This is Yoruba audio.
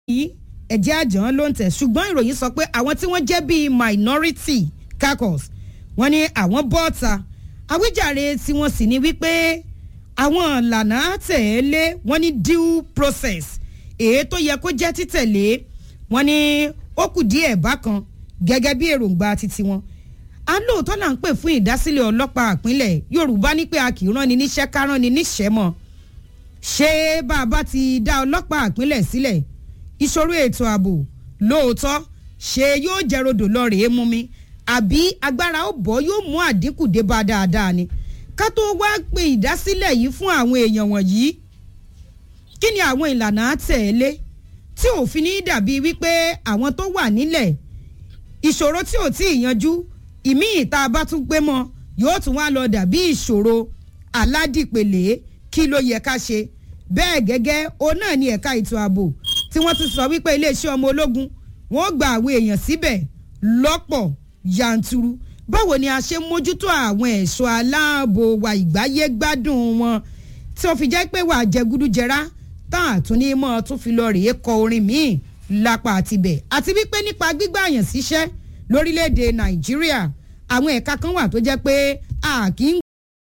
yìí ẹ̀jẹ̀ àjàn ló ń tẹ̀ ṣùgbọ́n ìròyìn sọ pé àwọn tí wọ́n jẹ́ bíi minority caucus wọ́n ní àwọn bọ́ọ̀ta àwíjàre tí wọ́n sì ní wípé àwọn ìlànà tẹ̀lé wọ́n ní due process èyí tó yẹ kó jẹ́ títẹ̀lé wọ́n ní ó kù díẹ̀ bákan gẹ́gẹ́ bí èròǹgbà titi wọn à ń lóòótọ́ là ń pè fún ìdásílẹ̀ ọlọ́pàá àpínlẹ̀ yorùbá ní pé a kì í rán ni níṣẹ́ ká rán ni níṣẹ́ mọ́ ṣé bá a bá ti dá ọlọ́pàá àpínlẹ̀ sílẹ̀ ìṣòro ètò ààbò lóòótọ́ ṣé yóò jẹ́ rodò lọ rèé mú mi àbí agbára ó bọ́ yóò mú àdínkù dé bá dáadáa ni ká tó wá pe ìdásílẹ̀ yìí fún àwọn èèyàn wọ̀nyí kí ni àwọn ìlànà àtẹ̀lé tí òfin ní dàbí wípé àwọn tó wà nílẹ̀ ìṣòro tí ò tí ì yanjú ìmí ìta bá tún gbé mọ́ yóò tún wá lọ dàbí ìṣòro aládìpele kí ló yẹ ká ṣe bẹ́ẹ̀ gẹ́gẹ́ òun náà ni ẹ̀ka ètò ààbò tí wọ́n ti sọ wípé iléeṣẹ́ ọmọ ológun wọ́n gba àwọn èèyàn síbẹ̀ lọ́pọ̀ yanturu báwo ni a ṣe mójútó àwọn ẹ̀ṣọ́ aláàbò wa ìgbáyé gbádùn wọn tí wọ́n fi jẹ́ pé wà jẹgúdújẹrá tán àtúní mọ́ tún fi lọ rèé kọ orin míì lápá àtibẹ̀ àti wípé nípa gbígbà àyàn síṣẹ́ lórílẹ̀‐èdè nàìjíríà àwọn ẹ̀ka kan wà tó jẹ́ pé a kì í